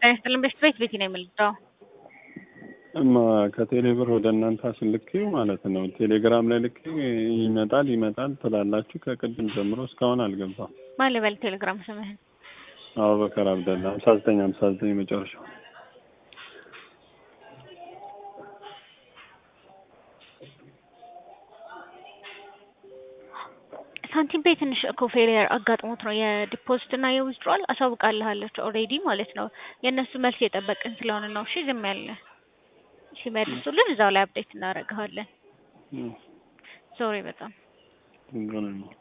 ጤና ይስጥልን በሽት ቤት ቤት ነው የምልጠው እማ ከቴሌ ብር ወደ እናንተ አስልኬው ማለት ነው። ቴሌግራም ላይ ልኬ ይመጣል ይመጣል ትላላችሁ። ከቅድም ጀምሮ እስካሁን አልገባም። ማን ልበል ቴሌግራም ስምህን? አቡበከር አብደላ ሀምሳ ዘጠኝ ሀምሳ ዘጠኝ መጨረሻው። ሳንቲም ፔይ ትንሽ እኮ ፌሊየር አጋጥሞት ነው የዲፖዚት እና የዊዝድሮዋል አሳውቃልሃለች ኦልሬዲ ማለት ነው። የእነሱ መልስ የጠበቅን ስለሆነ ነው። እሺ ዝም ያለ ሲመልሱልን እዛው ላይ አፕዴት እናደርግሃለን። ሶሪ በጣም ችግር የለውም።